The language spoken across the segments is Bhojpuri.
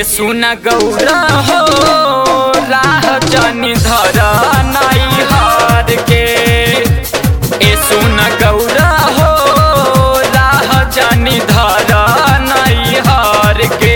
ए सुन गौरा हो राह जनी धर नाई हार के ए सुन गौरा हो राह जनी धर नाई हार के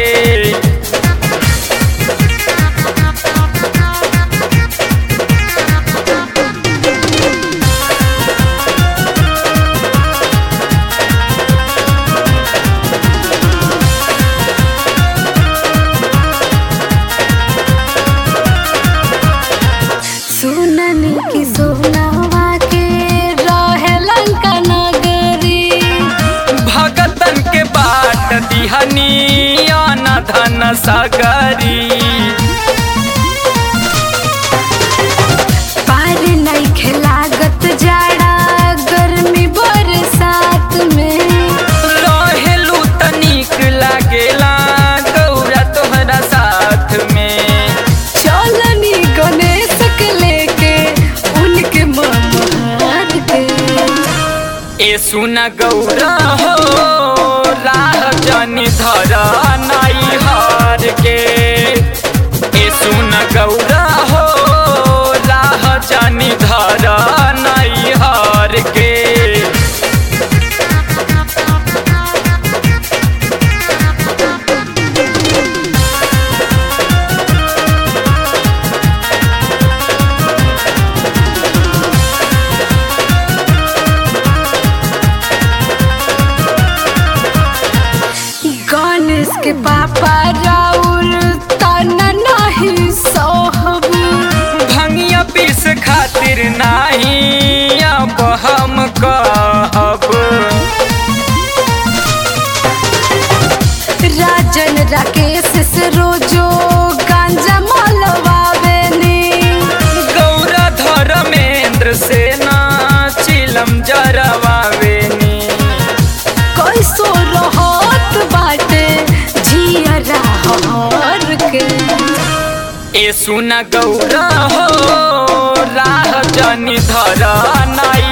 सुननी की सोनावा के रहे लंका नगरी भगतन के बाट दिहनी आना धन सगरी पार नहीं खेलागत जाड़ा गर्मी बरसात में रहेलू तनिक लागेला गौरा तोहरा साथ में चलनी गणेश के लेके उनके ममार के ए सुन गौरा हो राह जनी धर नाई हार के ए सुन गौरा हो राह जनी धर नाई हार के गणेश के पापा राउर तना नहीं सोहब भंगिया पीस खातिर नाही अब हम कहब राजन राकेश से रोजो गांजा मलवावेनी गौरा धर्मेंद्र से ना चिलम जरवावेनी कैसो रहत बाटे जियरा हर के ए सुन गौरा हो राह जनी धर नाई